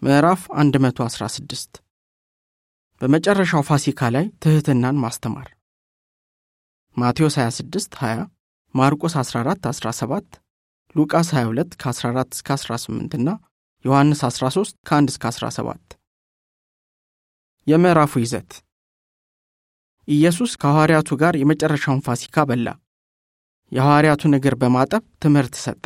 ምዕራፍ 116 በመጨረሻው ፋሲካ ላይ ትሕትናን ማስተማር ማቴዎስ 26 20 ማርቆስ 14 17 ሉቃስ 22 ከ14 እስከ 18 እና ዮሐንስ 13 ከ1 እስከ 17 የምዕራፉ ይዘት ኢየሱስ ከሐዋርያቱ ጋር የመጨረሻውን ፋሲካ በላ። የሐዋርያቱን እግር በማጠብ ትምህርት ሰጠ።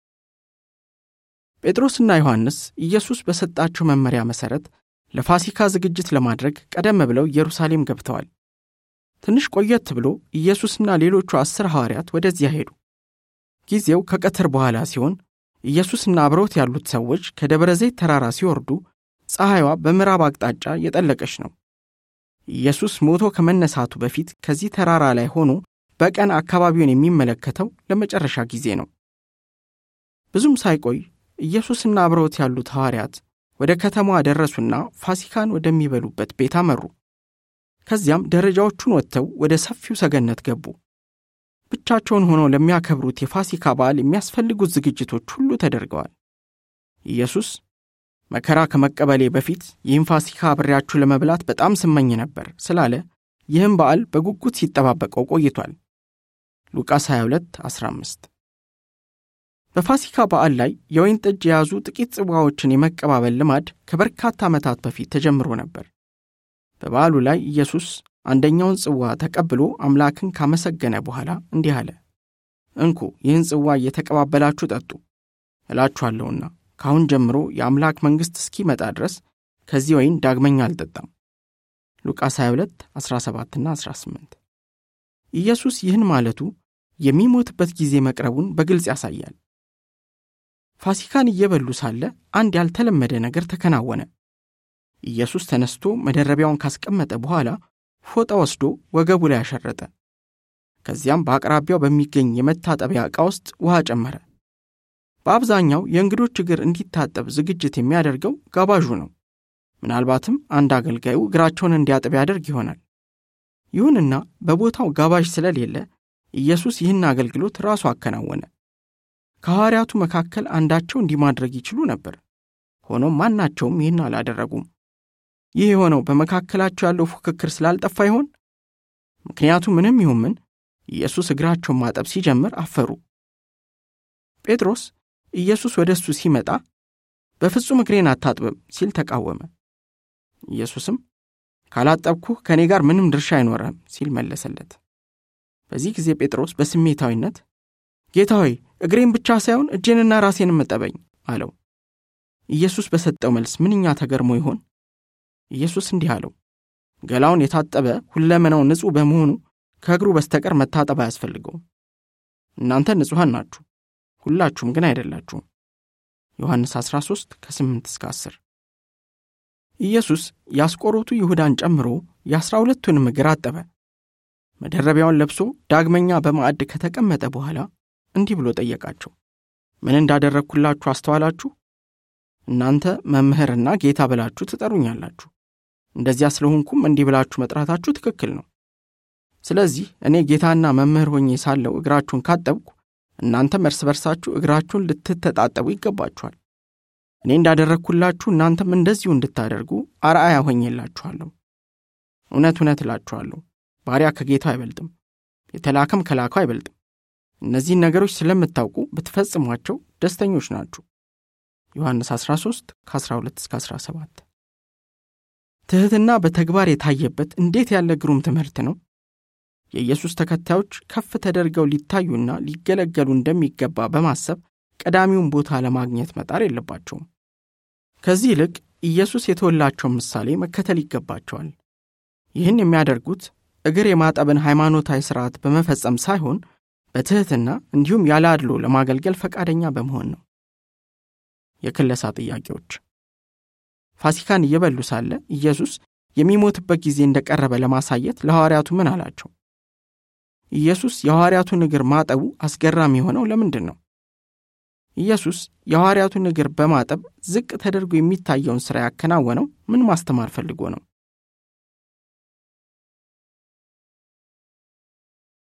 ጴጥሮስና ዮሐንስ ኢየሱስ በሰጣቸው መመሪያ መሠረት ለፋሲካ ዝግጅት ለማድረግ ቀደም ብለው ኢየሩሳሌም ገብተዋል። ትንሽ ቆየት ብሎ ኢየሱስና ሌሎቹ አስር ሐዋርያት ወደዚያ ሄዱ። ጊዜው ከቀትር በኋላ ሲሆን ኢየሱስና አብረውት ያሉት ሰዎች ከደብረ ዘይት ተራራ ሲወርዱ ፀሐይዋ በምዕራብ አቅጣጫ የጠለቀች ነው። ኢየሱስ ሞቶ ከመነሳቱ በፊት ከዚህ ተራራ ላይ ሆኖ በቀን አካባቢውን የሚመለከተው ለመጨረሻ ጊዜ ነው። ብዙም ሳይቆይ ኢየሱስና አብረውት ያሉት ሐዋርያት ወደ ከተማዋ ደረሱና ፋሲካን ወደሚበሉበት ቤት አመሩ። ከዚያም ደረጃዎቹን ወጥተው ወደ ሰፊው ሰገነት ገቡ። ብቻቸውን ሆነው ለሚያከብሩት የፋሲካ በዓል የሚያስፈልጉት ዝግጅቶች ሁሉ ተደርገዋል። ኢየሱስ መከራ ከመቀበሌ በፊት ይህም ፋሲካ አብሬያችሁ ለመብላት በጣም ስመኝ ነበር ስላለ ይህም በዓል በጉጉት ሲጠባበቀው ቆይቷል። ሉቃስ 22 15 በፋሲካ በዓል ላይ የወይን ጠጅ የያዙ ጥቂት ጽዋዎችን የመቀባበል ልማድ ከበርካታ ዓመታት በፊት ተጀምሮ ነበር። በበዓሉ ላይ ኢየሱስ አንደኛውን ጽዋ ተቀብሎ አምላክን ካመሰገነ በኋላ እንዲህ አለ፣ እንኩ ይህን ጽዋ እየተቀባበላችሁ ጠጡ። እላችኋለሁና ከአሁን ጀምሮ የአምላክ መንግሥት እስኪመጣ ድረስ ከዚህ ወይን ዳግመኛ አልጠጣም። ሉቃስ 22 17ና 18 ኢየሱስ ይህን ማለቱ የሚሞትበት ጊዜ መቅረቡን በግልጽ ያሳያል። ፋሲካን እየበሉ ሳለ አንድ ያልተለመደ ነገር ተከናወነ። ኢየሱስ ተነስቶ መደረቢያውን ካስቀመጠ በኋላ ፎጣ ወስዶ ወገቡ ላይ አሸረጠ። ከዚያም በአቅራቢያው በሚገኝ የመታጠቢያ ዕቃ ውስጥ ውሃ ጨመረ። በአብዛኛው የእንግዶች እግር እንዲታጠብ ዝግጅት የሚያደርገው ጋባዡ ነው። ምናልባትም አንድ አገልጋዩ እግራቸውን እንዲያጥብ ያደርግ ይሆናል። ይሁንና በቦታው ጋባዥ ስለሌለ ኢየሱስ ይህን አገልግሎት ራሱ አከናወነ። ከሐዋርያቱ መካከል አንዳቸው እንዲህ ማድረግ ይችሉ ነበር። ሆኖም ማናቸውም ይህን አላደረጉም። ይህ የሆነው በመካከላቸው ያለው ፉክክር ስላልጠፋ ይሆን? ምክንያቱ ምንም ይሁን ምን ኢየሱስ እግራቸውን ማጠብ ሲጀምር አፈሩ። ጴጥሮስ ኢየሱስ ወደ እሱ ሲመጣ በፍጹም እግሬን አታጥብም ሲል ተቃወመ። ኢየሱስም ካላጠብኩህ ከእኔ ጋር ምንም ድርሻ አይኖረህም ሲል መለሰለት። በዚህ ጊዜ ጴጥሮስ በስሜታዊነት ጌታ ሆይ እግሬን ብቻ ሳይሆን እጄንና ራሴንም እጠበኝ አለው። ኢየሱስ በሰጠው መልስ ምንኛ ተገርሞ ይሆን? ኢየሱስ እንዲህ አለው፣ ገላውን የታጠበ ሁለመናው ንጹሕ በመሆኑ ከእግሩ በስተቀር መታጠብ አያስፈልገውም። እናንተ ንጹሐን ናችሁ፣ ሁላችሁም ግን አይደላችሁም። ዮሐንስ 13 ከ8 እስከ 10 ኢየሱስ የአስቆሮቱ ይሁዳን ጨምሮ የአሥራ ሁለቱንም እግር አጠበ። መደረቢያውን ለብሶ ዳግመኛ በማዕድ ከተቀመጠ በኋላ እንዲህ ብሎ ጠየቃቸው፣ ምን እንዳደረግኩላችሁ አስተዋላችሁ? እናንተ መምህርና ጌታ ብላችሁ ትጠሩኛላችሁ። እንደዚያ ስለሆንኩም እንዲህ ብላችሁ መጥራታችሁ ትክክል ነው። ስለዚህ እኔ ጌታና መምህር ሆኜ ሳለው እግራችሁን ካጠብኩ እናንተም እርስ በርሳችሁ እግራችሁን ልትተጣጠቡ ይገባችኋል። እኔ እንዳደረግኩላችሁ እናንተም እንደዚሁ እንድታደርጉ አርአያ ሆኜላችኋለሁ። እውነት እውነት እላችኋለሁ ባሪያ ከጌታው አይበልጥም፣ የተላከም ከላከው አይበልጥም። እነዚህን ነገሮች ስለምታውቁ ብትፈጽሟቸው ደስተኞች ናችሁ። ዮሐንስ 13 ከ12 እስከ 17 ትሕትና በተግባር የታየበት እንዴት ያለ ግሩም ትምህርት ነው! የኢየሱስ ተከታዮች ከፍ ተደርገው ሊታዩና ሊገለገሉ እንደሚገባ በማሰብ ቀዳሚውን ቦታ ለማግኘት መጣር የለባቸውም። ከዚህ ይልቅ ኢየሱስ የተወላቸውን ምሳሌ መከተል ይገባቸዋል። ይህን የሚያደርጉት እግር የማጠብን ሃይማኖታዊ ሥርዓት በመፈጸም ሳይሆን በትሕትና እንዲሁም ያለ አድሎ ለማገልገል ፈቃደኛ በመሆን ነው። የክለሳ ጥያቄዎች ፋሲካን እየበሉ ሳለ ኢየሱስ የሚሞትበት ጊዜ እንደቀረበ ለማሳየት ለሐዋርያቱ ምን አላቸው? ኢየሱስ የሐዋርያቱን እግር ማጠቡ አስገራሚ የሆነው ለምንድን ነው? ኢየሱስ የሐዋርያቱን እግር በማጠብ ዝቅ ተደርጎ የሚታየውን ሥራ ያከናወነው ምን ማስተማር ፈልጎ ነው?